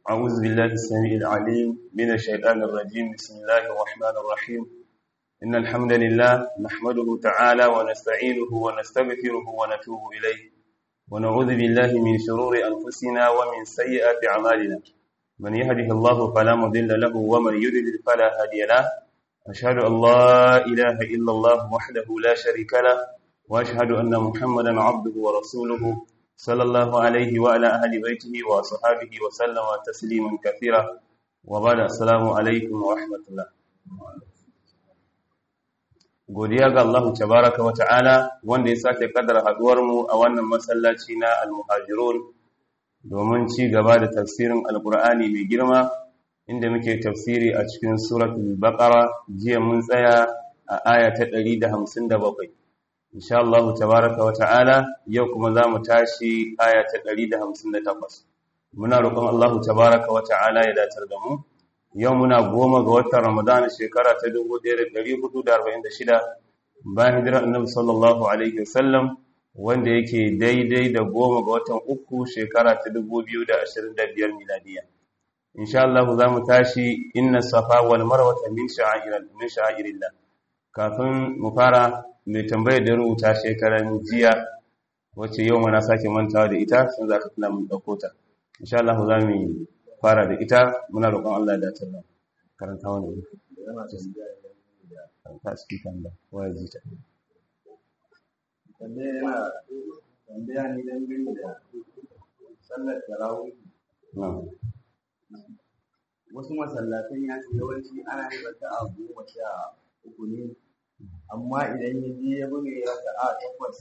أعوذ بالله السميع العليم من الشيطان الرجيم بسم الله الرحمن الرحيم إن الحمد لله نحمده تعالى ونستعينه ونستغفره ونتوب إليه ونعوذ بالله من شرور أنفسنا ومن سيئات أعمالنا من يهده الله فلا مضل له ومن يضلل فلا هادي له أشهد أن لا إله إلا الله وحده لا شريك له وأشهد أن محمدا عبده ورسوله صلى الله عليه وعلى أهل بيته وصحابه وسلم تسليما كثيرا وبعد السلام عليكم ورحمة الله godiya ga Allah tabaraka wa ta'ala wanda ya sake kaddara haduwar mu a wannan masallaci na al-muhajirun domin ci gaba da tafsirin alqur'ani mai girma inda muke tafsiri a cikin suratul baqara jiya mun tsaya a aya ta 157 insha Allah tabaraka wa ta'ala yau kuma za mu tashi aya ta 158 muna roƙon Allah tabaraka wa ta'ala ya datar da mu yau muna goma ga watan Ramadan shekara ta 1446 bayan hijirar Annabi sallallahu alaihi wasallam wanda yake daidai da goma ga watan uku shekara ta 2025 miladiya insha Allah za mu tashi inna safa wal marwa min sha'airillah min sha'irillah kafin mu fara mai tambayar da rubuta shekaran jiya wacce yau mana sake mantawa da ita sun za ka tuna mun ɗauko ta insha Allah za mu fara da ita muna roƙon Allah da ta nan karanta wani karanta speaker da waya ji ta tambaya ne don gani da sallar tarawih wasu masallatan ya ce yawanci ana yin raka'a goma sha uku ne amma idan ya je ya buga ya raka a takwas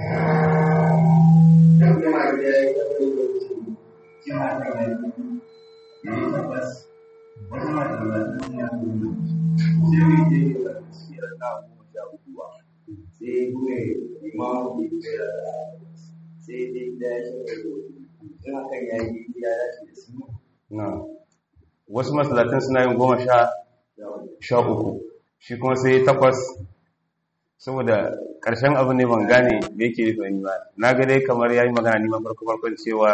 dan kuma ya yi tafi da wuce kina da yanzu ya yi takwas wasu masallatan ya nuna sai mai je ya raka shi raka goma sha uku ba sai ya buga imamu ya kai raka sai dai da ya shi da in hakan ya yi ya dace da su wasu masallatan suna yin goma sha uku shi kuma sai takwas saboda ƙarshen abu ne ban gane da yake rufe ni ba na ga dai kamar yayi magana ni ma farko farkon cewa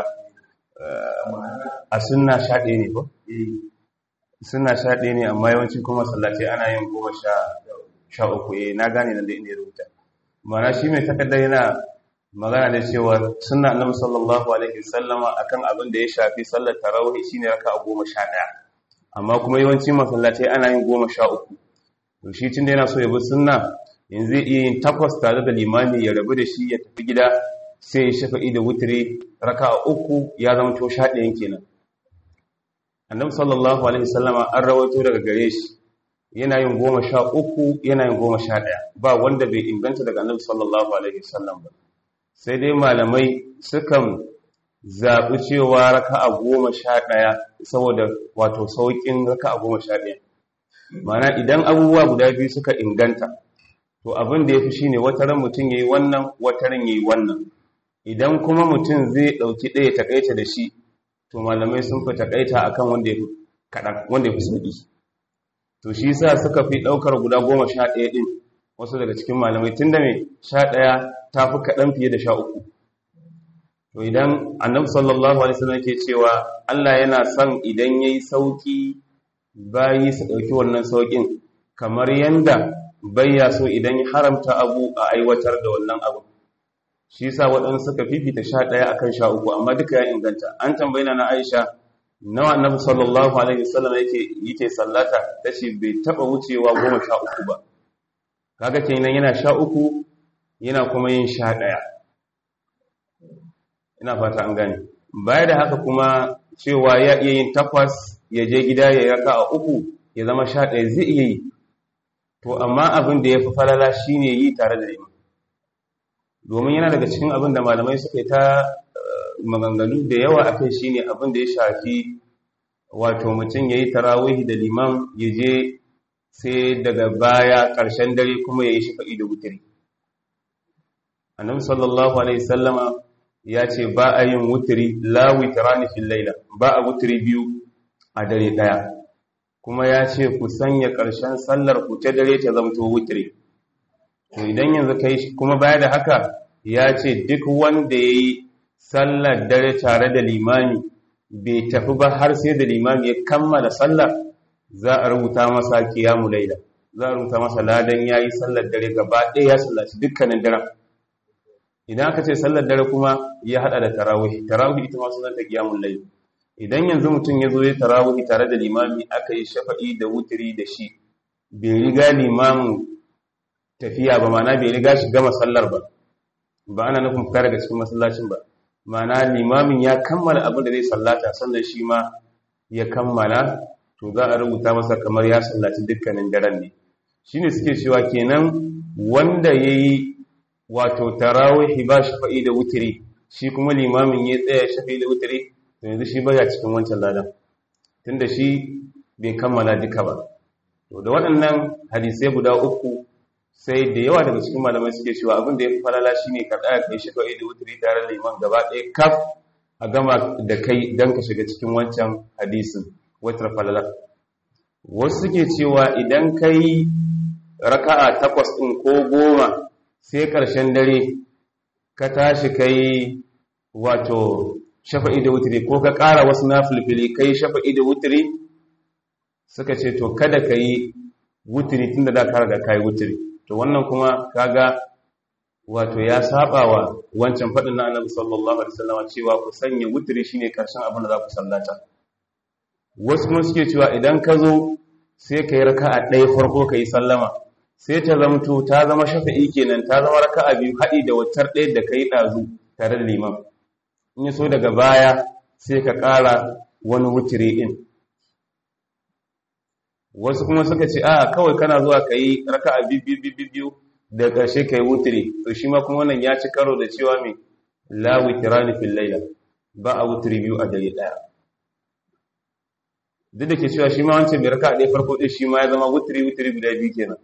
a sunna sha ɗaya ne ko sunna sha ɗaya ne amma yawanci kuma sallace ana yin goma sha sha uku eh na gane nan da inda ya rubuta ma'ana shi mai takardar yana magana da cewa sunna annabi sallallahu alaihi wasallama akan abin da ya shafi sallar tarawih shine raka'a goma sha ɗaya amma kuma yawanci masallatai ana yin goma sha uku to shi tun da yana so ya bi sunna yanzu zai iya yin takwas tare da limami ya rabu da shi ya tafi gida sai ya shafa'i da wutire raka a uku ya zama to sha ɗayan kenan annabi sallallahu alaihi wasallama an rawaito daga gare shi yana yin goma sha uku yana yin goma sha ɗaya ba wanda bai inganta daga annabi sallallahu alaihi wasallam ba sai dai malamai sukan zaɓi cewa raka a goma sha ɗaya saboda wato sauƙin raka a goma sha ɗaya mana idan abubuwa guda biyu suka inganta to abin da ya fi shi ne wataran mutum ya yi wannan wataran ya yi wannan idan kuma mutum zai ɗauki ɗaya takaita da shi to malamai sun fi takaita a kan wanda ya fi kaɗan wanda ya fi sauƙi to shi sa suka fi ɗaukar guda goma sha ɗaya ɗin wasu daga cikin malamai tun da mai sha ɗaya ta fi kaɗan fiye da sha uku to idan annabi sallallahu alaihi wasallam ke cewa Allah yana son idan yayi sauki bayi su ɗauki wannan saukin kamar yanda bayya so idan ya haramta abu a aiwatar da wannan abu shi yasa waɗansu suka fifita sha ɗaya akan sha uku amma duka ya inganta an tambayi na Aisha nawa annabi sallallahu alaihi wasallam yake yake sallata tace bai taba wucewa goma sha uku ba kaga kenan yana sha uku yana kuma yin sha ɗaya ina fata an gane baya da haka kuma cewa ya iya yin takwas ya je gida ya raka a uku ya zama sha ɗaya zai iya yi to amma abin da ya fi falala shi ne yi tare da liman domin yana daga cikin abin da malamai suka yi ta maganganu da yawa a kai shi ne abin da ya shafi wato mutum ya yi tarawihi da liman ya je sai daga baya ƙarshen dare kuma ya yi shafa'i da wutiri annabi sallallahu alaihi sallama ya ce ba a yin wutiri la witrani fil laila ba a wutiri biyu a dare daya kuma ya ce ku sanya ƙarshen sallar ku ta dare ta zamto wutiri to idan yanzu kai kuma baya da haka ya ce duk wanda yayi sallar dare tare da limami bai tafi ba har sai da limami ya kammala sallah za a rubuta masa kiyamu laila za a rubuta masa ladan yayi sallar dare gaba ɗaya ya sallaci dukkanin daren idan aka ce sallar dare kuma ya hada da tarawih tarawih ita ma sunan ta qiyamul layl idan yanzu mutum ya zo ya tarawih tare da limami aka yi shafa'i da wutiri da shi bai riga limamin tafiya ba ma'ana bai riga shi gama sallar ba ba ana nufin fita daga cikin masallacin ba ma'ana limamin ya kammala abin da zai sallata sannan shi ma ya kammala to za a rubuta masa kamar ya sallaci dukkanin daren ne shine suke cewa kenan wanda yayi wato tarawih ba shafa'i da wutiri shi kuma limamin ya tsaya shafa'i da wutiri to yanzu shi baya cikin wancan ladan tunda shi bai kammala duka ba to da waɗannan hadisai guda uku sai da yawa daga cikin malamai suke cewa abin da ya fi falala shine ka tsaya kai shafa'i da wutiri tare da liman gaba ɗaya kaf a gama da kai don ka shiga cikin wancan hadisin wata falala wasu suke cewa idan kai raka'a takwas ɗin ko goma sai ƙarshen dare ka tashi kai wato shafa'i da wutiri ko ka ƙara wasu na filfili kai shafa'i da wutiri suka ce to kada ka yi wutiri tun da da ka riga ka yi wutiri to wannan kuma kaga wato ya saba wa wancan faɗin na annabi sallallahu alaihi wasallam cewa ku sanya wutiri shine ƙarshen abin da za ku sallata wasu kuma suke cewa idan ka zo sai ka yi raka'a ɗaya farko ka yi sallama sai ta zamto ta zama shafa'i kenan ta zama raka'a biyu haɗi da waccar ɗaya da kai ɗazu tare da liman in yi so daga baya sai ka ƙara wani wutiri ɗin wasu kuma suka ce a kawai kana zuwa ka yi raka'a biyu da ƙarshe ka yi wutiri to shi ma kuma wannan ya ci karo da cewa mai la witirani fil laila ba a wutiri biyu a dare ɗaya duk da ke cewa shi ma wancan mai raka'a ɗaya farko ɗin shi ma ya zama wutiri wutiri guda biyu kenan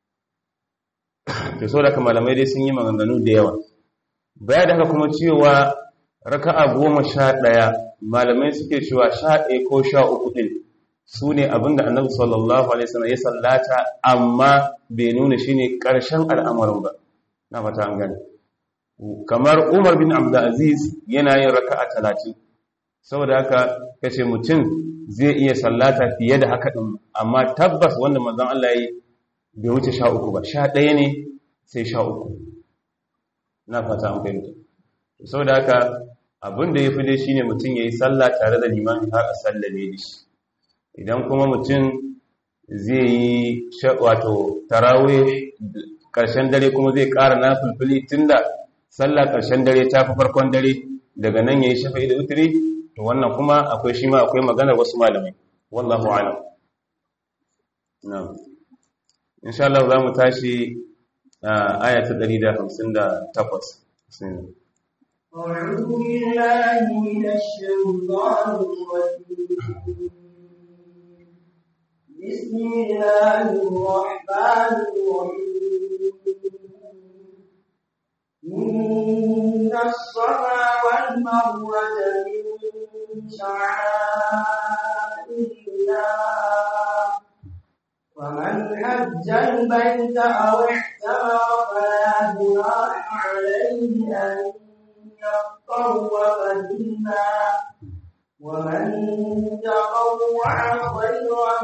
to so da malamai dai sun yi maganganu da yawa baya da haka kuma cewa raka'a goma sha ɗaya malamai suke cewa sha ɗaya ko sha uku ɗin su ne abinda annabi sallallahu alaihi wasallam ya sallata amma bai nuna shi ne ƙarshen al'amarin ba na fata an gani kamar umar bin abdulaziz yana yin raka'a talatin saboda haka kace mutum zai iya sallata fiye da haka ɗin amma tabbas wanda manzon Allah ya yi bai wuce sha uku ba sha ɗaya ne sai sha uku na fata an fahimta sau da haka abin da ya fi dai shi ne mutum ya yi sallah tare da liman har a sallame da shi idan kuma mutum zai yi wato tarawe ƙarshen dare kuma zai ƙara na fulfili tun da sallah ƙarshen dare ta fi farkon dare daga nan ya yi shafa'i da uturi to wannan kuma akwai shi ma akwai maganar wasu malamai wallahu alam na'am insha Allah za mu tashi aya ta 158 أعوذ بالله من الشيطان الرجيم بسم الله الرحمن الرحيم إن الصفا والمروة من شعائر الله ومن حج البيت أو اعتمر فلا جناح عليه أن يطوف بهما ومن تطوع خيرا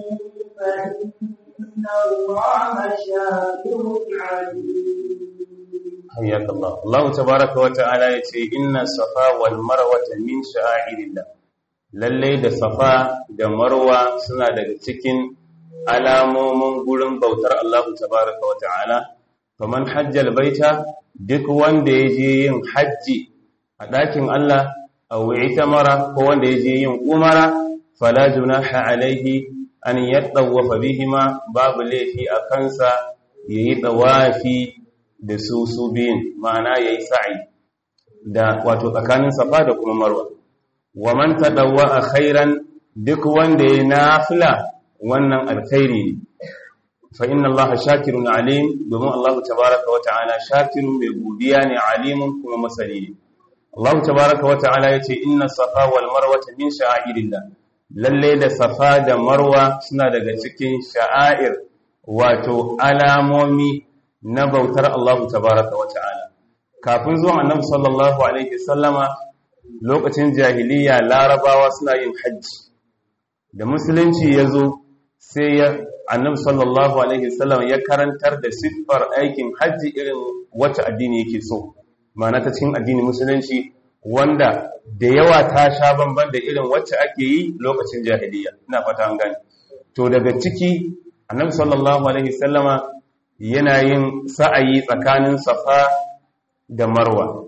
فإن الله شاكر عليم حياك الله الله تبارك وتعالى يتي إن الصفا والمروة من شعائر الله lallai da safa da marwa suna daga cikin alamomin gurin bautar Allah tabaraka wa ta'ala faman hajjal baita duk wanda ya je yin hajji a ɗakin Allah a mara ko wanda ya je yin umara fala junaha alaihi an yaddawafa bihima babu laifi a kansa yayi tawafi da su su biyun ma'ana yayi sa'i da wato tsakanin safa da kuma marwa wa man tadawwa khairan duk wanda ya nafila wannan alkhairi ne fa inna allaha shakirun alim domin Allah tabaaraka wa ta'ala shakirun mai godiya ne alimun kuma masani ne Allah tabaaraka wa ta'ala yace inna safa wal marwa min sha'airillah lalle da safa da marwa suna daga cikin sha'air wato alamomi na bautar Allah tabaaraka wa ta'ala kafin zuwan annabi sallallahu alaihi wasallama lokacin jahiliya larabawa suna yin hajji da musulunci ya zo sai ya annabi sallallahu alaihi wasallam ya karantar da siffar aikin hajji irin wacce addini yake so ma'ana ta cikin addini musulunci wanda da yawa ta sha bamban da irin wacce ake yi lokacin jahiliya ina fata an gani to daga ciki annabi sallallahu alaihi wasallama yana yin sa'ayi tsakanin safa da marwa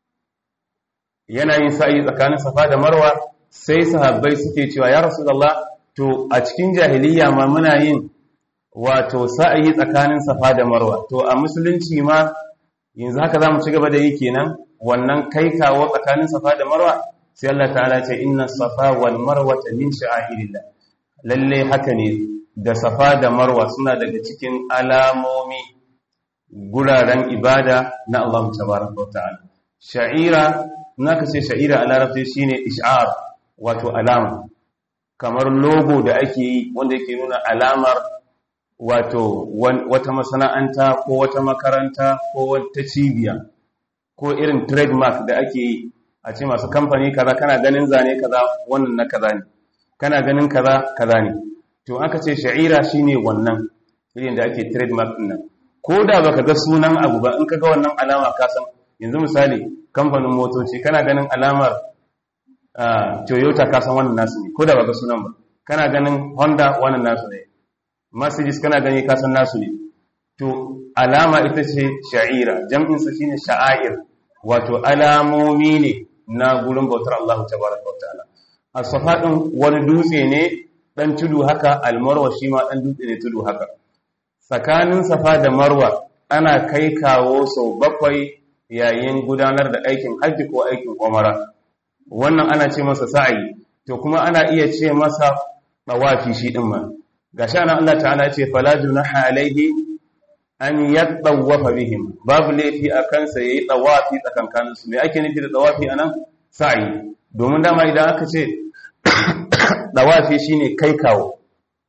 yana yin sa'ayi tsakanin safa da marwa sai sahabbai suke cewa ya rasulullah to a cikin jahiliya ma muna yin wato sa'ayi tsakanin safa da marwa to a musulunci ma yanzu haka zamu ci gaba da yi kenan wannan kai kawo tsakanin safa da marwa sai Allah ta'ala ce inna safa wal marwata min sha'airillah lalle haka ne da safa da marwa suna daga cikin alamomi guraren ibada na Allah tabaraka wa ta'ala sha'ira naka ce sha'ira a larabci shine ish'ar wato alama kamar logo da ake yi wanda yake nuna alamar wato wata masana'anta ko wata makaranta ko wata cibiya ko irin trademark da ake yi a ce masu kamfani kaza kana ganin zane kaza wannan na kaza ne kana ganin kaza kaza ne to aka ce sha'ira shine wannan irin da ake trademark din nan ko da baka ga sunan abu ba in ka ga wannan alama ka san yanzu misali kamfanin motoci kana ganin alamar Toyota ka san wannan nasu ne ko da baka sunan ba kana ganin Honda wannan nasu ne Mercedes kana gani ka san nasu ne to alama ita ce sha'ira jam'in sa shine sha'air wato alamomi ne na gurin bautar Allah tabaraka wataala as-safa din wani dutse ne dan tudu haka al-marwa shi ma dan dutse ne tudu haka tsakanin safa da marwa ana kai kawo sau bakwai yayin gudanar da aikin hajji ko aikin umara wannan ana ce masa sa'ayi to kuma ana iya ce masa tawafi shi din ma gashi ana Allah ta'ala ce fala junaha alaihi an yatawafa bihim babu laifi a kansa yayi tawafi tsakankanin su me ake nufi da tawafi anan sa'ayi domin dama idan aka ce tawafi shine kai kawo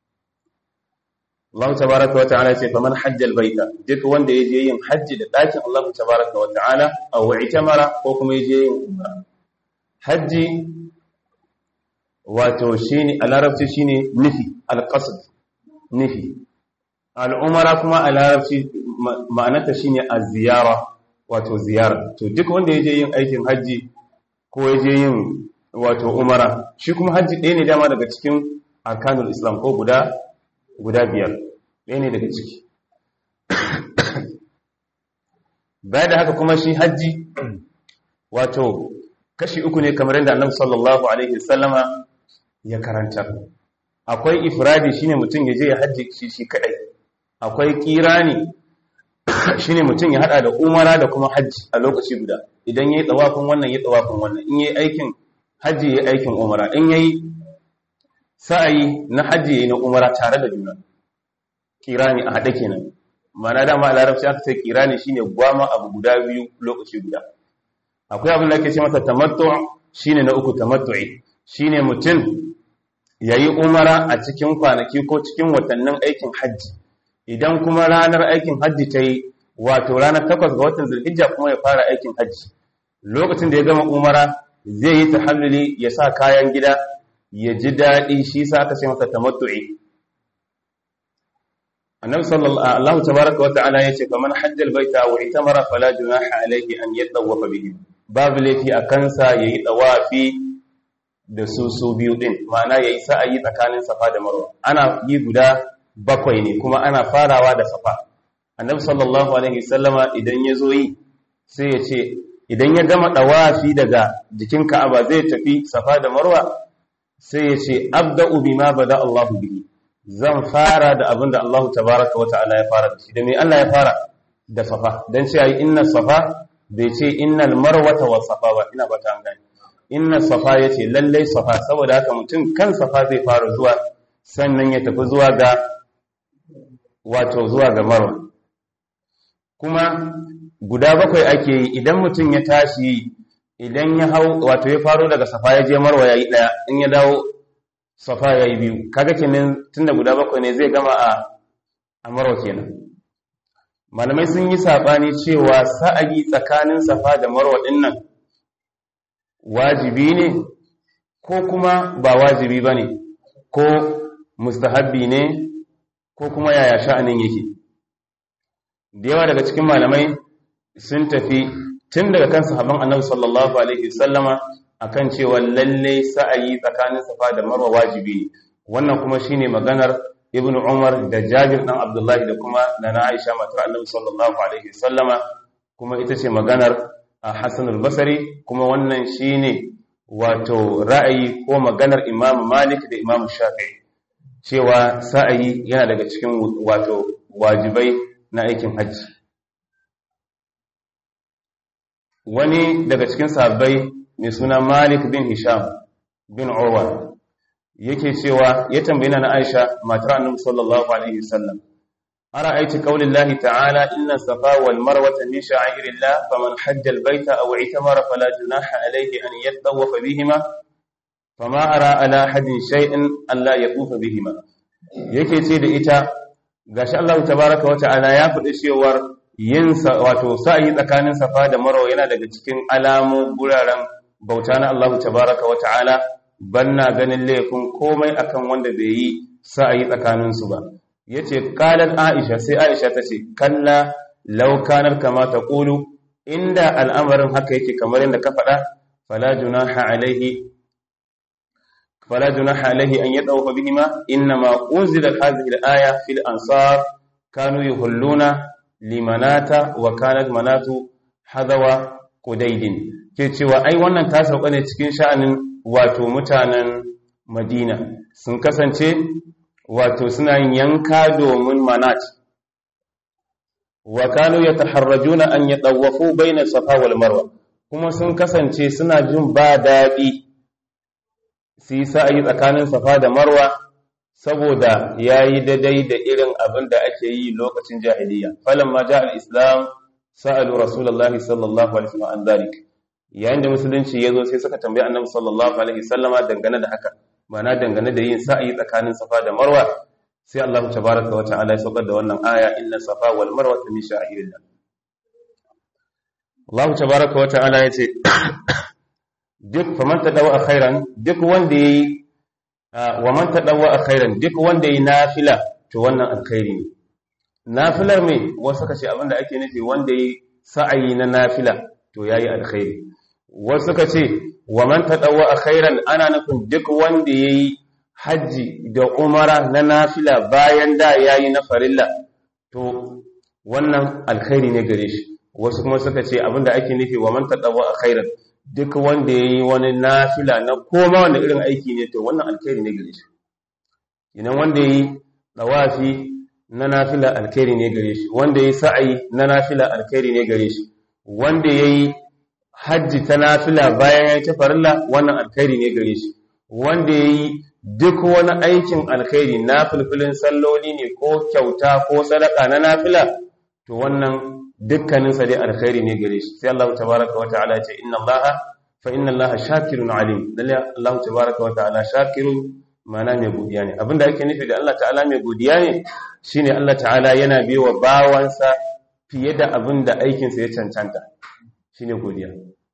Allah tabaraka wa ta'ala ce faman hajjal baita duk wanda yaje yin hajji da dakin Allah tabaraka wa ta'ala aw i'tamara ko kuma yaje yin umra hajji wato shine a larabci shine nufi alqasd nufi al'umara kuma a larabci ma'anarta shine az-ziyara wato ziyara to duk wanda yaje yin aikin hajji ko yaje yin wato umara shi kuma hajji ɗaya ne dama daga cikin arkanul islam ko guda guda biyar ɗaya ne daga ciki baya da haka kuma shi hajji wato kashi uku ne kamar yadda annabi sallallahu alaihi wasallama ya karanta akwai ifradi shine mutum ya je ya hajji shi shi kadai akwai kirani shine mutum ya hada da umara da kuma hajji a lokaci guda idan yayi tsawafin wannan yayi tsawafin wannan in yayi aikin hajji yayi aikin umara in yayi sa'ayi na hajji yayi na umara tare da juna kirani a hade kenan ma'ana dama a larabci aka ce kirani shine gwama abu guda biyu lokaci guda akwai abin da ake ce masa tamattu shine na uku tamattu'i shine mutum yayi umara a cikin kwanaki ko cikin watannin aikin hajji idan kuma ranar aikin hajji ta yi wato ranar takwas ga watan zulhijja kuma ya fara aikin hajji lokacin da ya gama umara zai yi tahalluli ya sa kayan gida ya ji daɗi shi sa aka ce masa tamattu'i annabi sallallahu tabaraka wa ta'ala yace faman hajjal baita wa itamara fala junaha alayhi an yatawafa bihi babu laifi a kansa yayi tawafi da su su biyu din ma'ana yayi sa'ayi tsakanin safa da marwa ana yi guda bakwai ne kuma ana farawa da safa annabi sallallahu alaihi sallama idan ya zo yi sai ya ce idan ya gama dawafi daga jikin ka'aba zai tafi safa da marwa sai ya ce abda'u bima bada Allahu bihi zan fara da abin da Allah tabaraka wa ta'ala ya fara da shi da me Allah ya fara da safa dan ce ayi inna safa bai ce innal marwata wa safa ba ina bata an gani inna safa yace lallai safa saboda haka mutum kan safa zai fara zuwa sannan ya tafi zuwa ga wato zuwa ga marwa kuma guda bakwai ake yi idan mutum ya tashi idan ya hau wato ya faro daga safa ya je marwa yayi daya in ya dawo safa yayi biyu kaga kenan tunda guda bakwai ne zai gama a a marwa kenan malamai sun yi sabani cewa sa'ayi tsakanin safa da marwa din nan wajibi ne ko kuma ba wajibi ba ne ko mustahabbi ne ko kuma yaya sha'anin yake da yawa daga cikin malamai sun tafi tun daga kan sahabban annabi sallallahu alaihi wasallama akan cewa lalle sa'ayi tsakanin safa da marwa wajibi ne wannan kuma shine maganar ibn umar da jabir dan abdullahi da kuma nana aisha matar annabi sallallahu alaihi wasallama kuma ita ce maganar hasan al-basri kuma wannan shine wato ra'ayi ko maganar imam malik da imam shafi'i cewa sa'ayi yana daga cikin wato wajibai na aikin hajji wani daga cikin sahabbai mai suna malik bin hisham bin urwa yake cewa ya tambayi na aisha matar annabi sallallahu alaihi wasallam ara'aiti qaulillahi ta'ala inna safa wal marwata min sha'irillah faman hajja al baita aw itamara fala junaha alayhi an yatawafa bihima fama ara ala hadin shay'in alla yatufa bihima yake ce da ita gashi Allah tabaaraka wa ta'ala ya faɗi cewar yin wato sa'i tsakanin safa da marwa yana daga cikin alamu guraren bauta na Allah tabaaraka wa ta'ala banna ganin laifin komai akan wanda bai yi sa'ayi tsakanin su ba yace qalat aisha sai aisha tace kalla law kanar kama taqulu inda al'amarin haka yake kamar yadda ka faɗa fala junaha alaihi فلا جناح عليه أن يدعو بهما إنما أنزلت هذه الآية في الأنصار كانوا يهلون لمنات وكانت منات حذوى قديد cewa ai wannan ta sauka ne cikin sha'anin wato mutanen Madina sun kasance wato suna yanka domin manat wa kanu yataharrajuna an yatawafu baina safa wal marwa kuma sun kasance suna jin ba daɗi su yi sa'ayi tsakanin safa da marwa saboda ya yi daidai da irin abin da ake yi lokacin jahiliya falon ma ja al'islam sa'alu rasulallah sallallahu alaihi wa an zalik yayin da musulunci ya zo sai suka tambayi annabi sallallahu alaihi sallama dangane da haka mana dangane da yin sa'ayi tsakanin safa da marwa sai Allah tabaraka wa ta'ala ya saukar da wannan aya inna safa wal marwa min sha'irillah Allah tabaraka wa ta'ala ya ce duk faman tadawa khairan duk wanda yayi wa man tadawa khairan duk wanda yayi nafila to wannan alkhairi ne nafilar me wasu kace abinda ake nufi wanda yayi sa'ayi na nafila to yayi alkhairi wasu kace wa man tadawa khairan ana nufin duk wanda yayi haji da umara na nafila bayan da yayi na farilla to wannan alkhairi ne gare shi wasu kuma suka ce abinda ake nufi wa man tadawa khairan duk wanda ya yi wani nafila na koma wanda irin aiki ne to wannan alkhairi ne gare shi idan wanda ya yi tsawafi na nafila alkhairi ne gare shi wanda ya yi sa'ayi na nafila alkhairi ne gare shi wanda ya yi hajji ta nafila bayan ya yi ta farilla wannan alkhairi ne gare shi wanda ya yi duk wani aikin alkhairi na filfilin salloli ne ko kyauta ko sadaka na nafila to wannan dukkaninsa dai alkhairi ne gare shi sai Allah tabaraka wa ta'ala ya ce inna Allah fa inna Allah shakirun alim lalle Allah tabaraka wa ta'ala shakirun mana mai godiya ne abinda ake nufi da Allah ta'ala mai godiya ne shine Allah ta'ala yana biwa bawansa fiye da abinda aikin sa ya cancanta shine godiya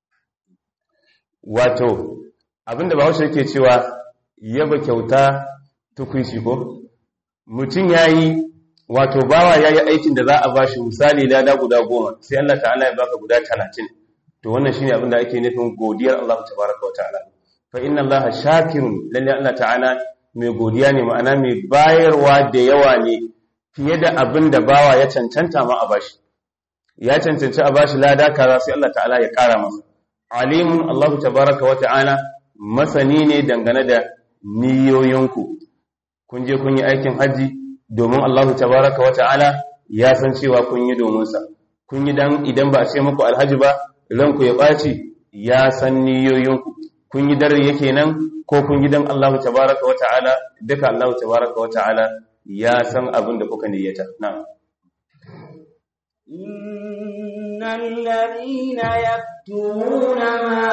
wato abinda Bahaushe yake cewa yaba kyauta tukuici ko mutum yayi wato bawa yayi aikin da za a bashi misali lada guda goma sai Allah ta'ala ya baka guda talatin to wannan shine abin da ake nufin godiyar Allah tabaraka ta'ala fa inna Allah shakirun lalle Allah ta'ala mai godiya ne ma'ana mai bayarwa da yawa ne fiye da abin da bawa ya cancanta ma a bashi ya cancanci a bashi lada kaza sai Allah ta'ala ya kara masa alimun Allah tabaraka ta'ala masani ne dangane da niyoyinku kun je kun yi aikin haji domin Allah tabaraka wa ta'ala ya san cewa kun yi domin sa kun yi dan idan ba a ce muku alhaji ba ranku ya baci ya san niyoyinku kun yi dare yake nan ko kun yi dan Allah tabaraka wa ta'ala duka Allah tabaraka wa ta'ala ya san abin da kuka niyyata na'am innal ladina yaktumuna ma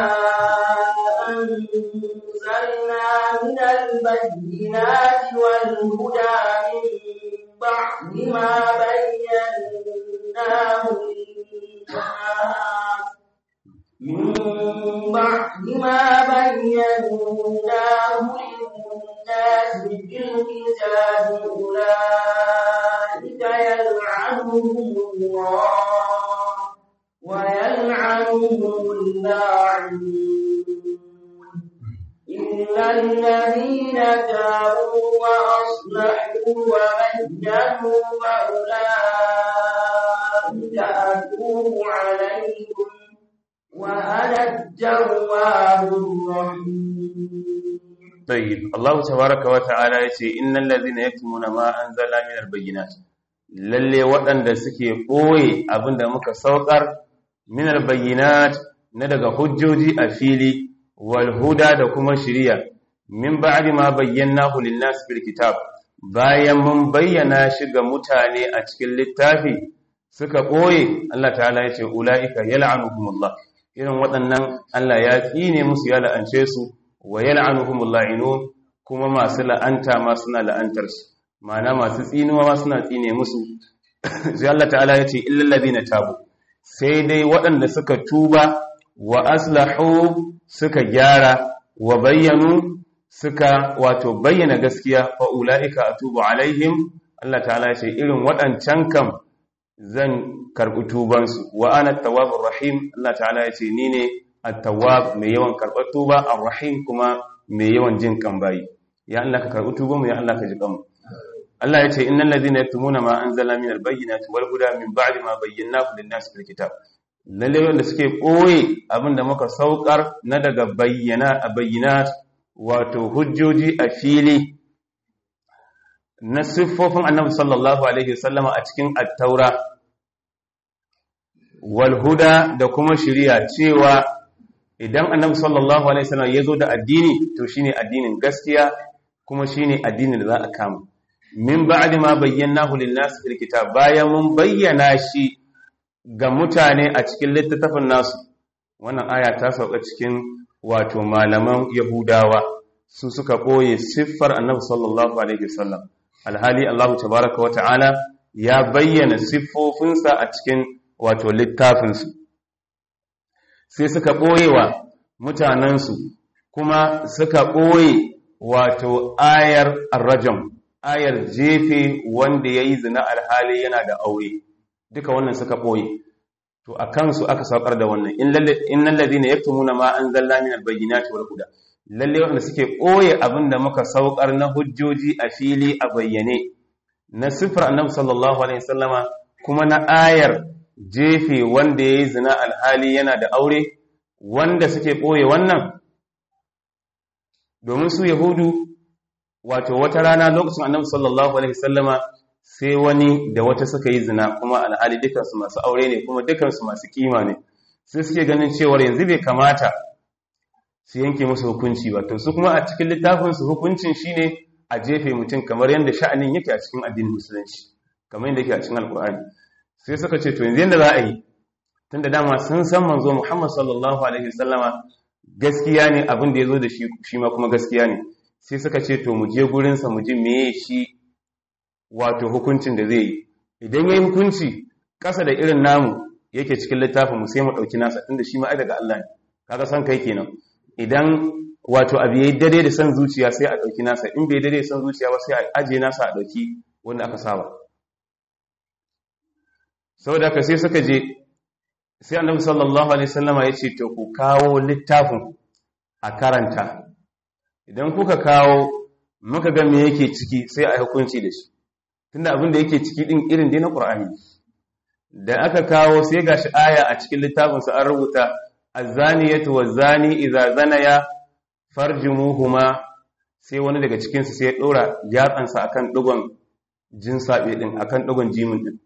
أنزلنا من البينات والهدى من بعد ما بيناه للناس من بعد ما بيناه للناس في الكتاب أولئك يلعنهم الله ويلعنهم اللاعنون إلا الذين تابوا وأصلحوا وبينوا فأولئك أتوب عليهم وأنا التواب الرحيم طيب الله تبارك وتعالى yace innal ladhina yaktumuna ma anzala min albayyinat lalle waɗanda suke ɓoye abinda muka saukar min albayyinat na daga hujjoji a fili wal huda da kuma shiriya min ba'di ma bayyanahu lin-nas fil kitab bayan mun bayyana shi ga mutane a cikin littafi suka ɓoye Allah ta'ala yace ulaika yal'anuhumullah irin waɗannan Allah ya tsine musu ya la'ance su wa yal'anuhumul la'inun kuma masu la'anta ma suna la'antar su ma'ana masu tsinuwa ma suna tsine musu sai Allah ta'ala ya ce illal ladina tabu sai dai waɗanda suka tuba wa aslahu suka gyara wa bayyanu suka wato bayyana gaskiya fa ulaika atubu alaihim Allah ta'ala ya ce irin waɗancan kam zan karɓi tubansu wa ana tawwabur rahim Allah ta'ala ya ce ni ne at-tawwab mai yawan karɓar tuba ar-rahim kuma mai yawan jin kan bayi ya Allah ka karɓi tuban mu ya Allah ka ji kanmu Allah ya ce innal ladhina yaktumuna ma anzala min al-bayyinati wal huda min ba'di ma bayyanahu lin-nas fil kitab lalle wanda suke koye abinda muka saukar na daga bayyana a bayyinat wato hujjoji a fili na siffofin annabi sallallahu alaihi wasallama a cikin at-taura walhuda da kuma shiriya cewa idan annabi sallallahu alaihi wasallam ya zo da addini to shine addinin gaskiya kuma shine addinin da za a kama min ba'di ma bayyanahu lin-nas fil kitab bayan mun bayyana shi ga mutane a cikin littafin nasu wannan aya ta sauka cikin wato malaman yahudawa su suka koye siffar annabi sallallahu alaihi wasallam alhali Allah tabaaraka wa ta'ala ya bayyana siffofinsa a cikin wato littafinsu sai suka ɓoye wa mutanensu kuma suka ɓoye wato ayar arrajam ayar jefe wanda ya yi zina alhali yana da aure duka wannan suka ɓoye to a kansu aka saukar da wannan innan ladina yaktumuna ma anzalna min albayyinati wal huda lalle wanda suke ɓoye abin da muka saukar na hujjoji a fili a bayyane na sifar annabi sallallahu alaihi wasallama kuma na ayar jefe wanda ya yi zina alhali yana da aure wanda suke ɓoye wannan domin su yahudu wato wata rana lokacin annabi sallallahu alaihi sallama sai wani da wata suka yi zina kuma alhali dukansu masu aure ne kuma dukansu masu kima ne sai suke ganin cewar yanzu bai kamata su yanke musu hukunci ba to su kuma a cikin littafinsu hukuncin shine a jefe mutum kamar yadda sha'anin yake a cikin addinin musulunci kamar yadda yake a cikin alkur'ani sai suka ce to yanzu yadda za a yi tunda dama sun san manzo Muhammad sallallahu alaihi wasallama gaskiya ne abin da yazo da shi shi ma kuma gaskiya ne sai suka ce to mu je gurin sa mu ji meye shi wato hukuncin da zai yi idan yayi hukunci kasa da irin namu yake cikin littafin mu sai mu dauki nasa tunda shi ma ai daga Allah ne kaga san kai kenan idan wato abu yayi dare da san zuciya sai a dauki nasa in bai dare da san zuciya ba sai a aje nasa a dauki wanda aka saba saboda haka sai suka je sai annabi sallallahu alaihi wasallama ya ce to ku kawo littafin a karanta idan kuka kawo muka ga me yake ciki sai a hukunci da shi tunda abin da yake ciki din irin dai na Qur'ani da aka kawo sai gashi aya a cikin littafin sa an rubuta az-zaniyatu waz-zani idza zanaya farjumuhuma sai wani daga cikin su sai ya dora yatsansa akan dugon jinsabe din akan dugon jimin din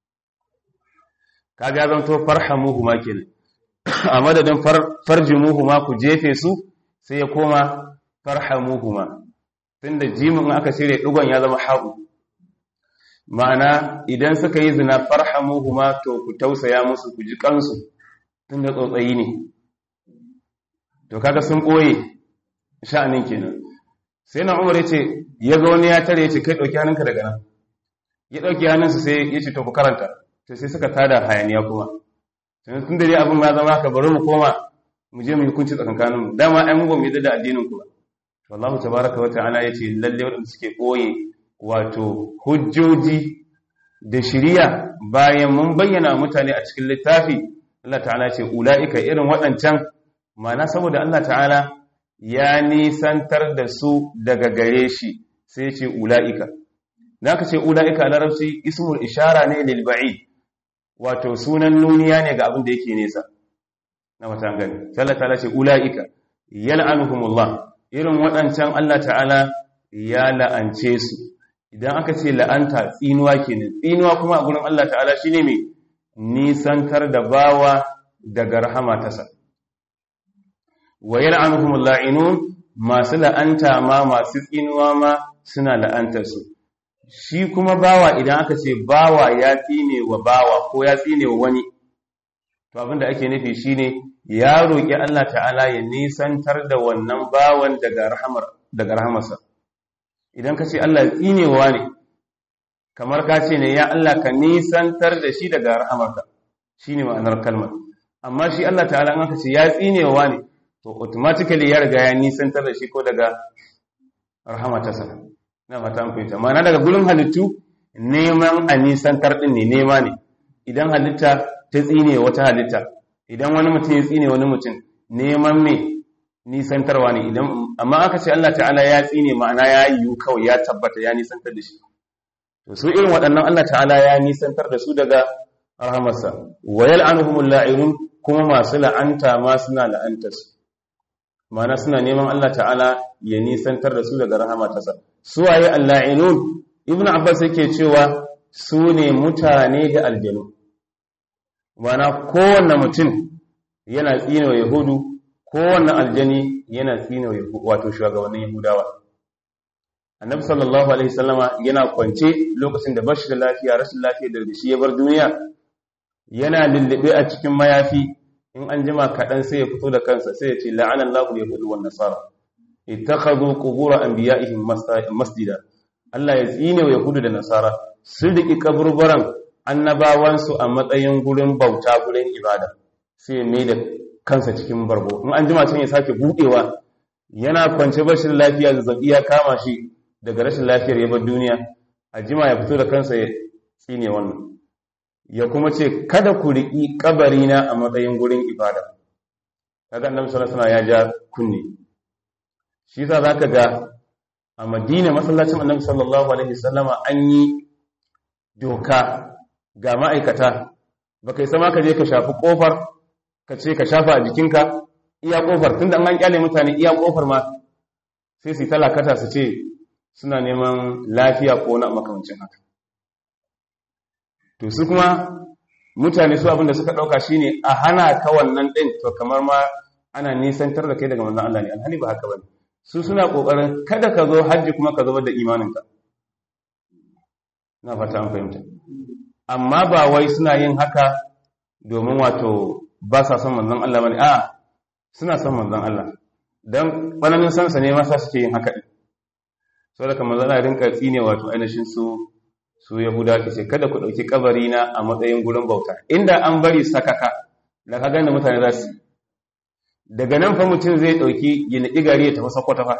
kaga zan to farhamuhu ma kenan a madadin farjimuhu ma ku jefe su sai ya koma farhamuhu ma tunda jimin aka cire dugon ya zama haƙu ma'ana idan suka yi zina farhamuhu ma to ku tausaya musu ku ji kansu tunda tsotsayi ne to kaga sun ɓoye sha'anin kenan sai na umar ya ce ya ga wani ya tare ya ce kai ɗauki hannunka daga nan ya ɗauki hannunsa sai ya ce to ku karanta to sai suka tada hayaniya kuma tun da dai abin ma zama haka bari mu koma mu je mu yi hukunci tsakankanin mu dama ai mu ba mu yi da addinin ku ba to Allah tabaraka wa ta'ala yace lalle wanda suke koye wato hujjoji da shiriya bayan mun bayyana mutane a cikin littafi Allah ta'ala ce ulaika irin waɗancan ma'ana saboda Allah ta'ala ya nisantar da su daga gare shi sai ce ulaika da aka ce ulaika a larabci ismul ishara ne lil ba'id wato sunan nuniya ne ga abin da yake nesa na matan gani sai Allah ta'ala ce ulaika yal'anuhumullah irin waɗancan Allah ta'ala ya la'ance su idan aka ce la'anta tsinuwa kenan tsinuwa kuma a gurin Allah ta'ala shine mai nisantar da bawa daga rahama tasa wa yal'anuhumul la'inun masu la'anta ma masu tsinuwa ma suna la'antar su shi kuma bawa idan aka ce bawa ya tsine wa bawa ko ya tsine wa wani to abinda ake nufi shine ya roƙi Allah ta'ala ya nisantar da wannan bawan daga rahamar daga rahamarsa idan ka ce Allah tsinewa ne kamar ka ce ne ya Allah ka nisantar da shi daga rahamarka shine ma'anar kalmar amma shi Allah ta'ala an aka ce ya tsinewa ne to automatically ya riga ya nisantar da shi ko daga rahamatarsa na fata an fahimta ma'ana daga gurin halittu neman a nisantar din ne nema ne idan halitta ta tsine wata halitta idan wani mutum ya tsine wani mutum neman me nisantarwa ne idan amma aka ce Allah ta'ala ya tsine ma'ana ya yi kawai ya tabbata ya nisantar da shi to su irin waɗannan Allah ta'ala ya nisantar da su daga rahamarsa wa yal'anuhumul la'inun kuma masu la'anta ma suna la'antar su ma'ana suna neman Allah ta'ala ya nisantar da su daga rahamarsa su waye al-la'inun ibnu abbas yake cewa su ne mutane da aljanu ma'ana kowanne mutum yana tsine wa yahudu kowanne aljani yana tsine wato shugabannin yahudawa annabi sallallahu alaihi wasallama yana kwance lokacin da bashi da lafiya rashin lafiya da shi ya bar duniya yana lullube a cikin mayafi in an jima kaɗan sai ya fito da kansa sai ya ce la'anan lahu yahudu wan nasara ittakhadhu qubur anbiya'ihim masjida Allah ya tsine wa yahudu da nasara sun riki kaburburan annabawansu a matsayin gurin bauta gurin ibada sai mai da kansa cikin bargo in an jima can ya sake budewa yana kwance bashin lafiya zazzabi ya kama shi daga rashin lafiyar ya bar duniya a jima ya fito da kansa ya tsine wannan ya kuma ce kada ku riƙi kabarina a matsayin gurin ibada kaga annabi sallallahu alaihi ya ja kunne shi yasa zaka ga a Madina masallacin annabi sallallahu alaihi wasallama an yi doka ga ma'aikata baka yi sama ka je ka shafi kofar ka ce ka shafa a jikinka iya kofar tunda an kyale mutane iya kofar ma sai su talakata su ce suna neman lafiya ko na makamancin haka to su kuma mutane su abinda suka dauka shine a hana ka wannan din to kamar ma ana nisantar da kai daga manzon Allah ne alhali ba haka bane su suna kokarin kada ka zo haji kuma ka zubar da imaninka na fata an fahimta amma ba wai suna yin haka domin wato ba sa son manzon Allah bane a suna son manzon Allah dan bananin sansa ne masa suke yin haka din saboda kamar zan rinka tsine wato ainihin su su yahuda ke ce kada ku dauki kabari na a matsayin gurin bauta inda an bari sakaka da ka ganda mutane za su daga nan fa mutum zai dauki gina igari ya tafi sakwata fa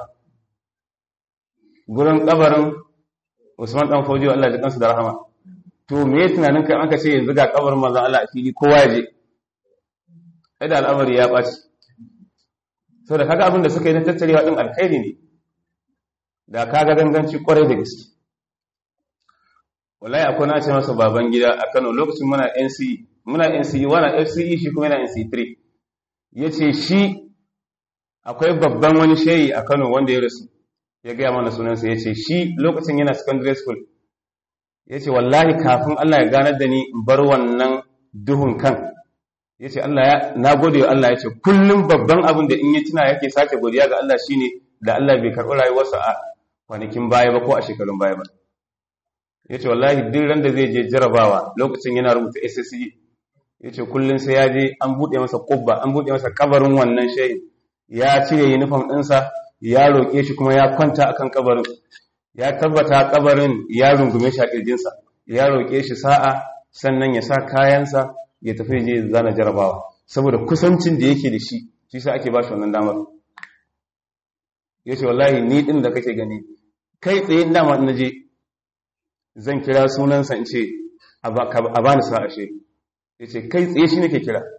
gurin kabarin Usman dan Fojo Allah ya kansu da rahama to me tunanin kai aka ce yanzu ga kabarin manzon Allah a fili kowa ya je ai da al'amari ya ɓaci so da kaga abin da suka yi na tattarewa ɗin alkhairi ne da kaga ganganci kwarai da gaske wallahi akwai na ce masa baban gida a Kano lokacin muna NCE muna NCE wana FCE shi kuma yana NCE 3 yace shi akwai babban wani shehi a Kano wanda ya rasu ya gaya mana sunansa yace shi lokacin yana secondary school yace wallahi kafin Allah ya ganar da ni in bar wannan duhun kan ya ce Allah ya na gode wa Allah ya ce kullum babban abin da in yi tuna yake sake godiya ga Allah shine da Allah bai karɓi rayuwarsa a kwanakin baya ba ko a shekarun baya ba ya ce wallahi duk ran da zai je jarabawa lokacin yana rubuta SSE ya ce kullum sai ya je an buɗe masa kubba an buɗe masa kabarin wannan shehi ya cire uniform ɗinsa ya roƙe shi kuma ya kwanta akan kabarin ya tabbata kabarin ya rungume shi a ƙirjinsa ya roƙe shi sa'a sannan ya sa kayansa ya tafi je zana jarabawa saboda kusancin da yake da shi shi sa ake ba shi wannan damar ya ce wallahi ni ɗin da kake gani kai tsaye dama na je zan kira sunansa in ce a ba ni sa'a shi ya ce kai tsaye shi nake kira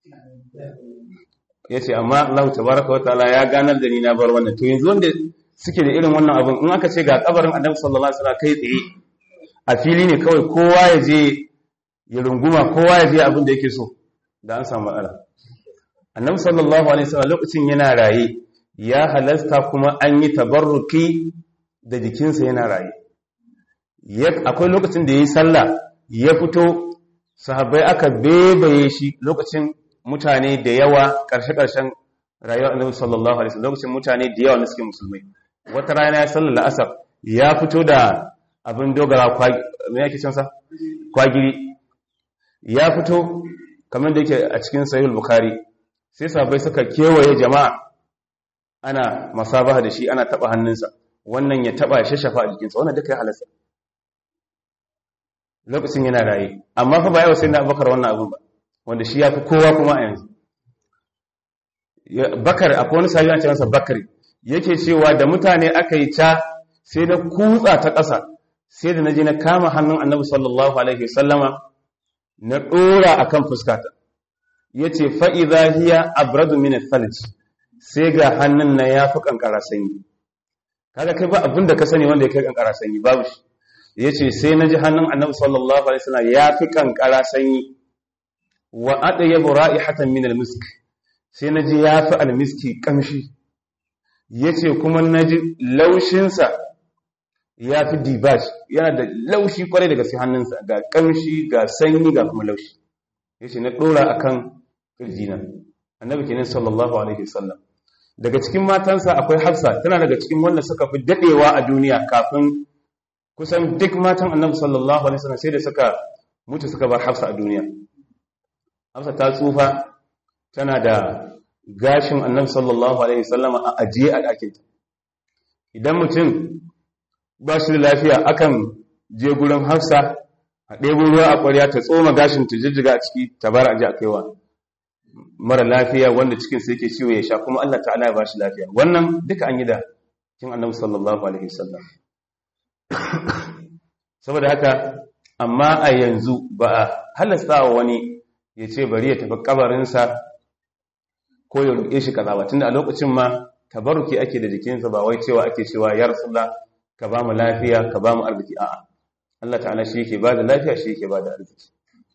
ya ce amma Allah tabaraka wa ta'ala ya ganar da ni na bar wannan to yanzu wanda suke da irin wannan abin in aka ce ga kabarin annabi sallallahu alaihi wasallam kai tsaye a fili ne kawai kowa ya je ya runguma kowa ya je abin da yake so da an samu matsala annabi sallallahu alaihi wasallam lokacin yana raye ya halasta kuma an yi tabarruki da jikinsa yana raye akwai lokacin da yayi sallah ya fito sahabbai aka bebaye shi lokacin mutane da yawa ƙarshe-ƙarshen rayuwar annabi sallallahu alaihi wasallam lokacin mutane da yawa na suke musulmai wata rana ya sallar asar ya fito da abin dogara me yake cin sa kwagiri ya fito kamar da yake a cikin sahih bukhari sai sahabbai suka kewaye jama'a ana masabaha da shi ana taba hannunsa wannan ya taba ya shashafa a jikinsa wannan duka ya halasta lokacin yana raye amma fa ba yau sai na abubakar wannan abin ba wanda shi ya fi kowa kuma a yanzu bakar akwai wani sahiya ce masa bakari yake cewa da mutane aka yi ta sai na kutsa ta ƙasa sai da na je na kama hannun annabi sallallahu alaihi wasallama na ɗora a kan fuskata ya ce fa'iza hiya abradu min falj sai ga hannun na ya fi ƙanƙara sanyi kaga kai ba abin da ka sani wanda ya kai ƙanƙara sanyi babu shi ya ce sai na ji hannun annabi sallallahu alaihi wasallam ya fi ƙanƙara sanyi wa adayabu ra'ihatan min al-misk sai naji yafi al-miski kamshi yace kuma naji laushin sa yafi dibaj yana da laushi kwarai daga sai hannunsa ga kamshi ga sanyi ga kuma laushi yace na dora akan kirjina annabi kenan sallallahu alaihi wasallam daga cikin matansa akwai Hafsa tana daga cikin wanda suka fi dadewa a duniya kafin kusan duk matan annabi sallallahu alaihi wasallam sai da suka mutu suka bar Hafsa a duniya Hafsa ta tsufa tana da gashin annabi sallallahu alaihi wasallam a ajiye a ɗakinta. Idan mutum ba shi da lafiya akan je gurin Hafsa a ɗebo ruwa a ƙwarya ta tsoma gashin ta jijjiga a ciki ta bar aje a kaiwa mara lafiya wanda cikin sa yake ciwo ya sha kuma Allah ta'ala ya ba shi lafiya. Wannan duka an yi da kin annabi sallallahu alaihi wasallam. Saboda haka amma a yanzu ba a halasta wa wani ya ce bari ya tafi kabarinsa ko ya roƙe shi kaza ba tunda a lokacin ma tabaruki ake da jikinsa ba wai cewa ake cewa ya rasulullah ka ba mu lafiya ka ba mu arziki a'a Allah ta'ala shi yake ba da lafiya shi yake ba da arziki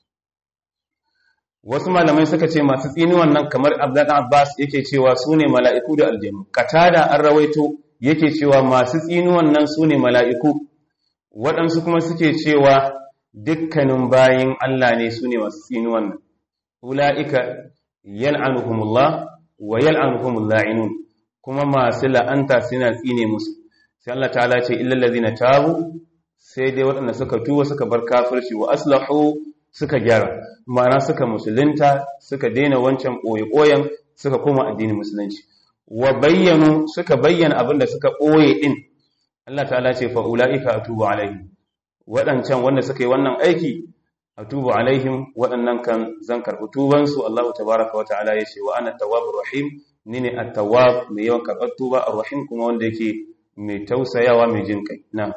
wasu malamai suka ce masu tsini wannan kamar Abdullah Abbas yake cewa su ne mala'iku da aljanu katada an rawaito yake cewa masu tsini wannan su ne mala'iku waɗansu kuma suke cewa dukkanin bayin Allah ne su ne masu tsini wannan ula'ika yal'anuhumullah wa yal'anuhumul la'inun kuma masu la'anta suna tsine musu sai Allah ta'ala ce illal ladina tabu sai dai waɗanda suka tuba suka bar kafirci wa aslahu suka gyara ma'ana suka musulunta suka daina wancan ɓoye-ɓoyen suka koma addinin musulunci wa bayyanu suka bayyana abin da suka ɓoye ɗin Allah ta'ala ce fa ula'ika atubu alaihim waɗancan wanda suka yi wannan aiki atubu alaihim waɗannan kan zan karɓi tubansu Allah tabaraka wa ta'ala ya ce wa ana tawwabur rahim ni ne at-tawwab mai yawan karɓar tuba ar-rahim kuma wanda yake mai tausayawa mai jin kai na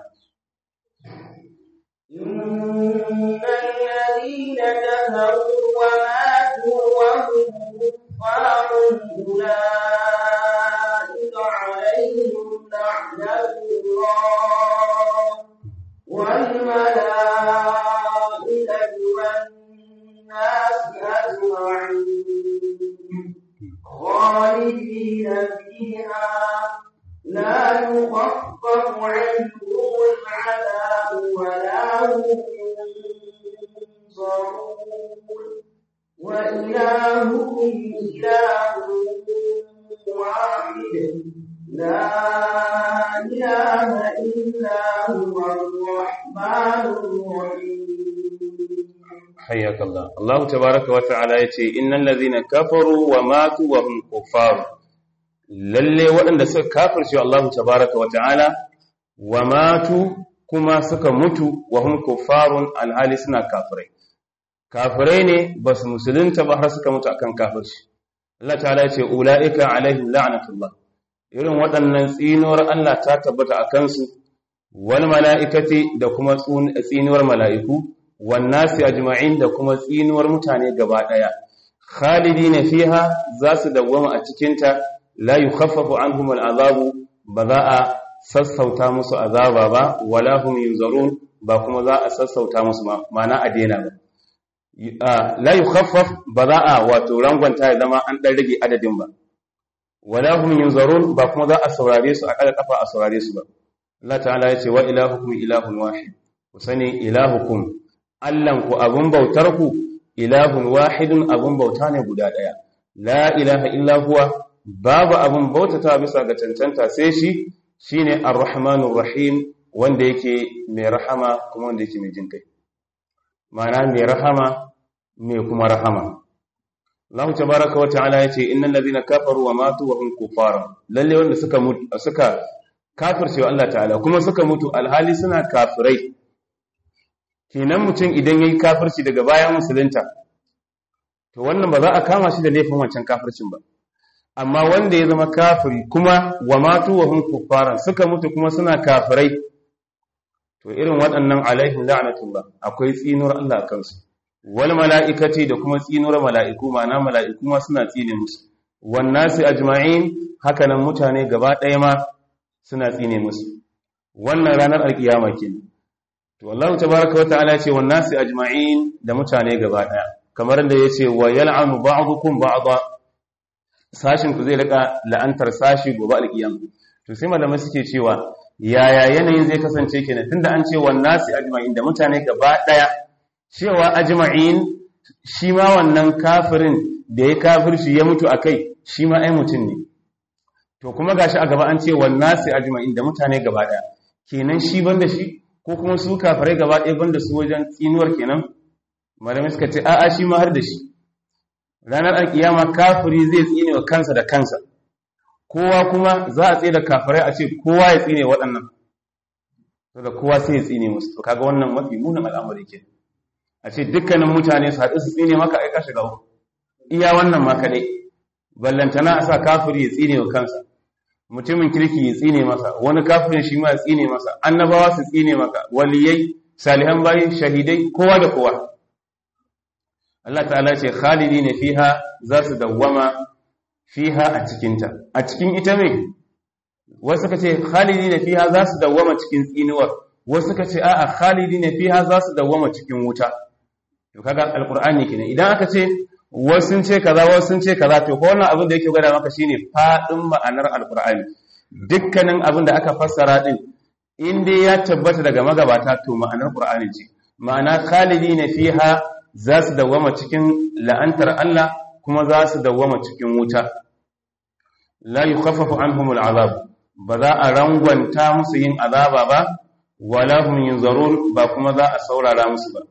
الذين كفروا وماتوا وهم كفار أولئك عليهم لعنة الله والملائكة والناس أجمعين خالدين فيها لا يخفف عنهم العذاب ولا هم ينصرون وإلهكم إله واحد لا إله إلا هو الرحمن الرحيم حياك الله الله تبارك وتعالى يتي إن الذين كفروا وماتوا وهم كفار lalle waɗanda suka kafirce Allah tabaraka wa ta'ala wa matu kuma suka mutu wa hum kuffarun alhali suna kafirai kafirai ne ba su musulunta ba har suka mutu akan kafirci Allah ta'ala ya ce ula'ika alaihim la'natullah irin waɗannan tsinuwar Allah ta tabbata a kansu wal mala'ikati da kuma tsinuwar mala'iku wan nasi ajma'in da kuma tsinuwar mutane gaba ɗaya khalidina fiha za su dawwama a cikinta la yukhaffafu anhum al'azabu ba za a sassauta musu azaba ba wala hum yunzarun ba kuma za a sassauta musu ma'ana a daina ba la yukhaffaf ba za a wato rangwanta ya zama an dan rage adadin ba wala hum yunzarun ba kuma za a saurare su a kada kafa a saurare su ba Allah ta'ala ya ce wa ilahukum ilahun wahid ku sani ilahukum allan ku abun bautar ku ilahun wahidun abun bauta ne guda daya la ilaha illa huwa babu abun bautata bisa ga cancanta sai shi shine ar-rahmanur rahim wanda yake mai rahama kuma wanda yake mai jinkai ma'ana mai rahama mai kuma rahama Allah tabaraka wa ta'ala yace innal ladhina kafaru wa matu wa hum kuffar lalle wanda suka mutu suka kafirce wa Allah ta'ala kuma suka mutu alhali suna kafirai kenan mutum idan yayi kafirci daga bayan musulunta to wannan ba za a kama shi da laifin wancan kafircin ba amma wanda ya zama kafiri kuma wa matu wa hum kuffar suka mutu kuma suna kafirai to irin waɗannan alaihim la'natullah akwai tsinuwar Allah a kansu wal mala'ikati da kuma tsinuwar mala'iku ma'ana mala'iku ma suna tsine musu wan nasi ajma'in haka nan mutane gaba ɗaya ma suna tsine musu wannan ranar alkiyama kenan to Allah tabaaraka wa ta'ala ce wan nasi ajma'in da mutane gaba ɗaya kamar da yace wa yal'anu ba'dukum ba'da sashin ku zai rika la'antar sashi gobe alkiyama to sai malamai suke cewa yaya yanayin zai kasance kenan tunda an ce wan nasi ajma'in da mutane gaba daya cewa ajma'in shi ma wannan kafirin da ya kafirci ya mutu akai shi ma ai mutum ne to kuma gashi a gaba an ce wan nasi ajma'in da mutane gaba daya kenan shi banda shi ko kuma su kafirai gaba daya banda su wajen tsinuwar kenan malamai suka ce a'a shi ma har da shi ranar alkiyama kafiri zai tsine wa kansa da kansa kowa kuma za a tsaye da kafirai a ce kowa ya tsine waɗannan to da kowa sai ya tsine musu to kaga wannan mafi munin al'amari ke a ce dukkanin mutane su haɗu su tsine maka aika shiga uku iya wannan ma kaɗai ballantana a sa kafiri ya tsine wa kansa mutumin kirki ya tsine masa wani kafirin shi ma ya tsine masa annabawa su tsine maka waliyai salihan bayi shahidai kowa da kowa Allah ta'ala ce khalidina fiha za su dawwama fiha a cikinta a cikin ita me wasu suka ce khalidina fiha za su dawwama cikin tsinuwar wasu suka ce a'a khalidina fiha za su dawwama cikin wuta to kaga alqur'ani kenan idan aka ce wasu sun ce kaza wasu sun ce kaza to ko wannan abin da yake gwada maka shine fadin ma'anar alqur'ani dukkanin abin da aka fassara din in dai ya tabbata daga magabata to ma'anar qur'ani ce ma'ana khalidina fiha za su dawwama cikin la'antar Allah kuma za su dawwama cikin wuta la yukhaffafu anhum al'azab ba za a rangwanta musu yin azaba ba wala hum yunzarun ba kuma za a saurara musu ba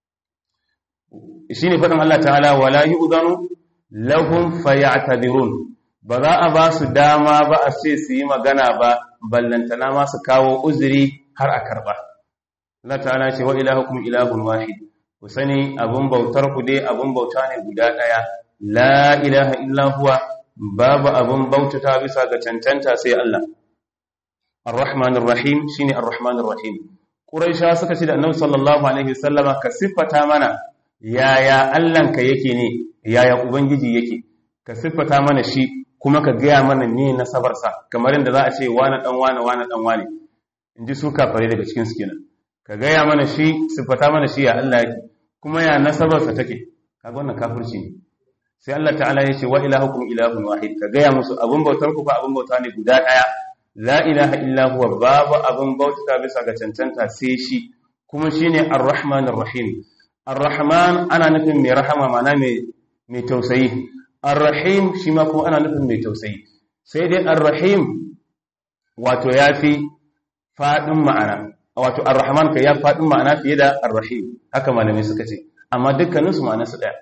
shine fadin Allah ta'ala wala yu'dhanu lahum fayatadhirun ba za a ba su dama ba a ce su yi magana ba ballantana ma su kawo uzuri har a karba Allah ta'ala ce wa ilahukum ilahun wahid ku sani abun bautar ku dai abun bauta ne guda daya la ilaha illa huwa babu abun bautata bisa ga cancanta sai Allah ar-rahmanir rahim shine ar-rahmanir rahim quraisha suka ce da annabi sallallahu alaihi wasallama ka siffata mana yaya Allahnka yake ne yaya ubangiji yake ka siffata mana shi kuma ka gaya mana ne nasabar sa kamar yadda za a ce wani dan wani wani dan wani inji su kafare daga cikin su kenan ka gaya mana shi siffata mana shi ya Allah yake kuma ya nasabar sa take kaga wannan kafirci ne sai Allah ta'ala ya ce wa ilahukum ilahun wahid ka gaya musu abun bautar ku fa abun bauta ne guda daya la ilaha illa huwa babu abun bauta bisa ga cancanta sai shi kuma shine ar-rahmanir rahim ar-rahman ana nufin mai rahama mana mai mai tausayi ar-rahim shi ma kuma ana nufin mai tausayi sai dai ar-rahim wato yafi fadin ma'ana wato ar-rahman kai ya fadin ma'ana fiye da ar-rahim haka malamai suka ce amma dukkaninsu ma'anarsu daya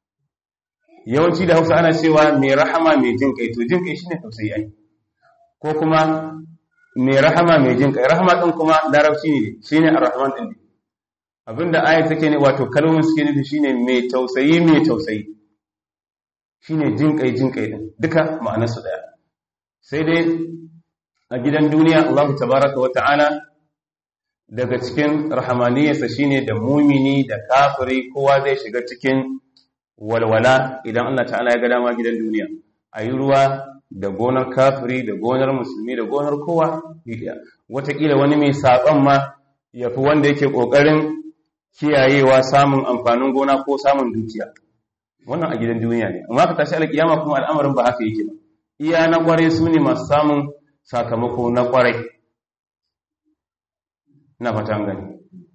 yawanci da hausa ana cewa mai rahama mai jin kai to jin kai shine tausayi ai ko kuma mai rahama mai jin kai rahama din kuma larabci ne shine ar-rahman din abinda aya take ne wato kalmomin suke nufi shine mai tausayi mai tausayi shine jinkai jinkai din duka ma'anar su daya sai dai a gidan duniya Allah tabaraka wa ta'ala daga cikin rahamaniyarsa shine da mumini da kafiri kowa zai shiga cikin walwala idan Allah ta'ala ya ga dama gidan duniya ayi ruwa da gonar kafiri da gonar musulmi da gonar kowa wataƙila wani mai saɓon ma ya fi wanda yake ƙoƙarin kiyayewa samun amfanin gona ko samun dukiya wannan a gidan duniya ne amma ka tashi alƙiyama kuma al'amarin ba haka yake ba iya na ƙwarai su ne masu samun sakamako na ƙwarai ina fata gani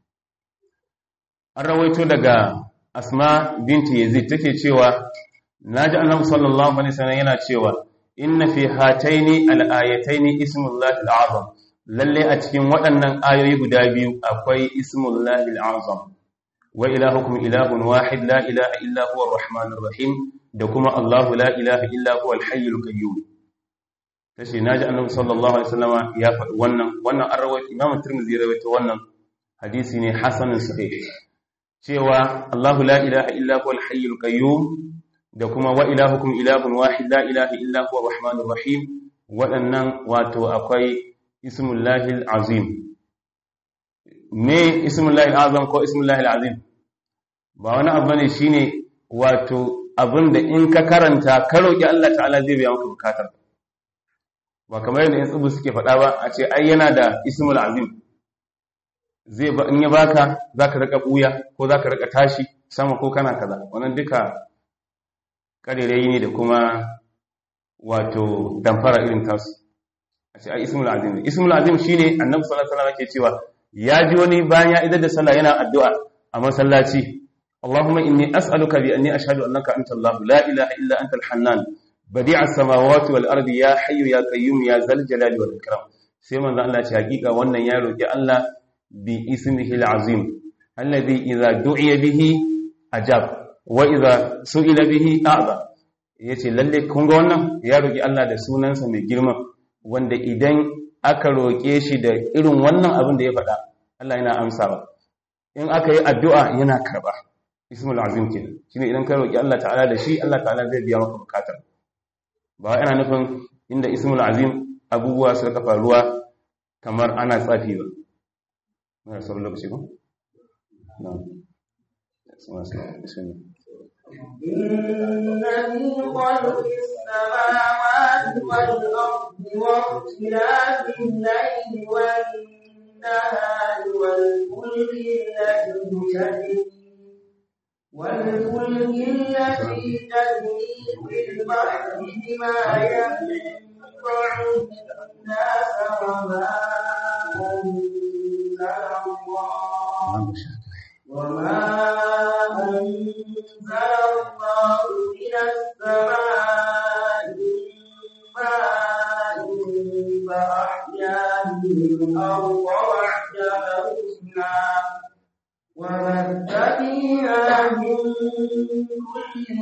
an rawaito daga asma binti yazid take cewa naji annabi sallallahu alaihi wasallam yana cewa inna fi hataini al-ayataini ismullahi al-azam lalle a cikin waɗannan ayoyi guda biyu akwai ismullahi al-azam wa ilahukum ilahun wahid la ilaha illa huwa ar-rahmanur rahim da kuma Allahu la ilaha illa huwa al-hayyul qayyum tace naji annabi sallallahu alaihi wasallam ya faɗi wannan wannan an rawaito Imam Tirmidhi ya rawaito wannan hadisi ne hasanun sahih cewa Allahu la ilaha illa huwa al-hayyul qayyum da kuma wa ilahukum ilahun wahid la ilaha illa huwa ar-rahmanur rahim waɗannan wato akwai ismullahi al-azim me ismullahi al-azam ko ismullahi al-azim ba wani abu ne shine wato abinda in ka karanta ka roki Allah ta'ala zai biya maka bukatar ba kamar yadda in tsubu suke faɗa ba a ce ai yana da ismul azim zai ba in ya baka zaka rika buya ko zaka rika tashi sama ko kana kaza wannan duka karerayi ne da kuma wato damfara irin tasu a ce ai ismul azim ne ismul azim shine annabi sallallahu alaihi wasallam yake cewa ya ji wani bayan ya idar da sallah yana addu'a a masallaci Allahumma inni as'aluka bi anni ashhadu annaka anta Allah la ilaha illa anta al-hannan badi'a as-samawati wal ardi ya hayyu ya qayyum ya zal jalali wal ikram sai manzo Allah ce hakika wannan ya roki Allah bi ismihi al-azim alladhi idza du'iya bihi ajab wa idza su'ila bihi a'za yace lalle kun ga wannan ya roki Allah da sunansa mai girma wanda idan aka roke shi da irin wannan abin da ya faɗa Allah yana amsawa in aka yi addu'a yana karba ismul azim kenan shine idan ka roki Allah ta'ala da shi Allah ta'ala zai biya maka bukatar ba yana nufin inda ismul azim abubuwa suka kafa ruwa kamar ana tsafi ba muna sauran lokaci ba na'am bismillah إن في خلق السماوات والأرض واختلاف الليل والنهار والفلك التي تجري والفلك التي تجري في البحر بما ينفع الناس وما أنزل الله وما أنزل الله من السماء من ماء فأحيا به الأرض بعد موتها وبث فيها من كل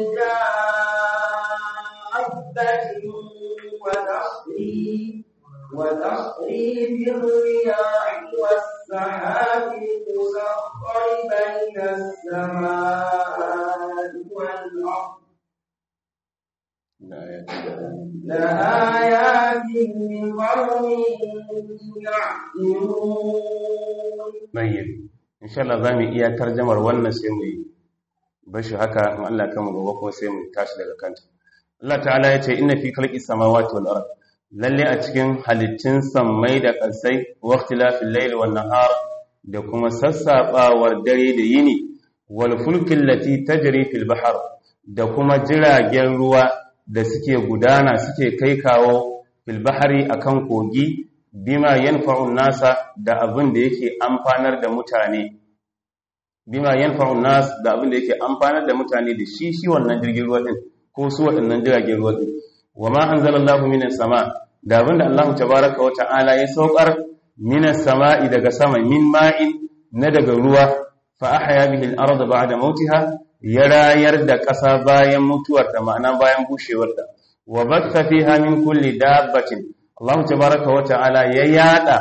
دابة وتصريف وتصريف الرياح والسحاب المسخر بين السماء والأرض لآيات لقوم يعقلون Mayyib. Insha Allah za mu iya tarjamar wannan sai mu yi bashi haka in Allah kama gobe kuma sai mu tashi daga kanta. Allah ta'ala ya ce inna fi khalqis samawati wal ard lalle a cikin halittun sammai da ƙasai wa ikhtilafil layli wan nahar da kuma sassabawar dare da yini wal fulkil lati tajri fil bahr da kuma jiragen ruwa da suke gudana suke kai kawo fil bahri akan kogi bima yanfa'un nasa da abin da yake amfanar da mutane bima yanfa'un nas da abin da yake amfanar da mutane da shi shi wannan jirgin ruwa din ko su waɗannan jiragen ruwa din wama anzalallahu minas sama da abin da Allah tabaaraka wa ta'ala ya saukar minas sama'i daga sama min ma'in na daga ruwa fa ahya bihi al-ardha ba'da mautiha ya rayar da ƙasa bayan mutuwarta ma'ana bayan bushewarta wa batha fiha min kulli dabbatin Allah tabaraka wa ta'ala ya yada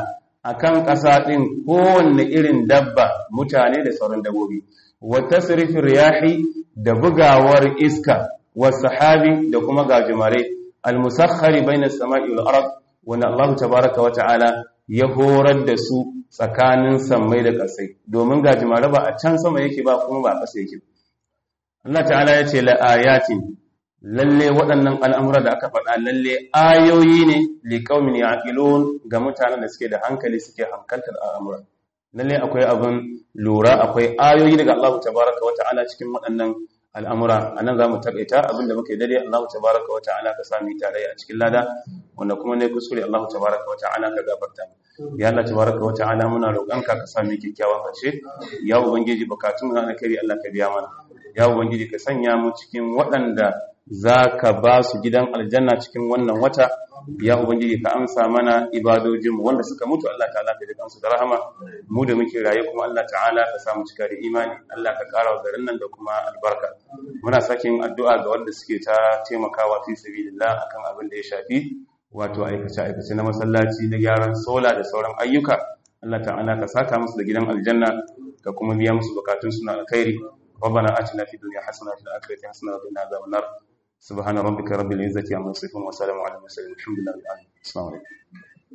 akan ƙasa ɗin kowanne irin dabba mutane da sauran dabbobi wa tasrifin riyahi da bugawar iska wa sahabi da kuma gajimare al-musakhkhari bainas sama'i wal ard wanda Allah tabaaraka wa ta'ala ya horar da su tsakanin sammai da ƙasai domin gajimare ba a can sama yake ba kuma ba a ƙasa yake Allah ta'ala ya ce la ayatin lalle waɗannan al'amura da aka faɗa lalle ayoyi ne liƙaumin yaƙilun ga mutanen da suke da hankali suke hankaltar al'amura lalle akwai abin lura akwai ayoyi daga Allah tabaraka wa ta'ala cikin waɗannan al'amura a nan za mu taƙaita abin da muke dare Allah tabaraka wa ta'ala ka sami tare a cikin lada wanda kuma ne kuskure Allah tabaraka wa ta'ala ka gafarta ya Allah tabaraka wa ta'ala muna roƙonka ka sami kyakkyawan harshe ya ubangiji bukatun na alkhairi Allah ka biya mana ya ubangiji ka sanya mu cikin waɗanda za ka ba su gidan aljanna cikin wannan wata ya ubangiji ka amsa mana ibadojinmu wanda suka mutu Allah ta'ala ka jikan su da rahama mu da muke raye kuma Allah ta'ala ka samu cika da imani Allah ka ƙara wa garin nan da kuma albarka muna sakin addu'a ga wanda suke ta taimakawa fi sabilillah akan abin da ya shafi wato aikace aikace na masallaci na gyaran sola da sauran ayyuka Allah ta'ala ka saka musu da gidan aljanna ka kuma biya musu bukatun suna alkhairi ربنا آتنا في الدنيا حسنة وفي الآخرة حسنة وقنا عذاب النار سبحان ربك رب العزة عما يصفون وسلام على المرسلين والحمد لله رب العالمين السلام عليكم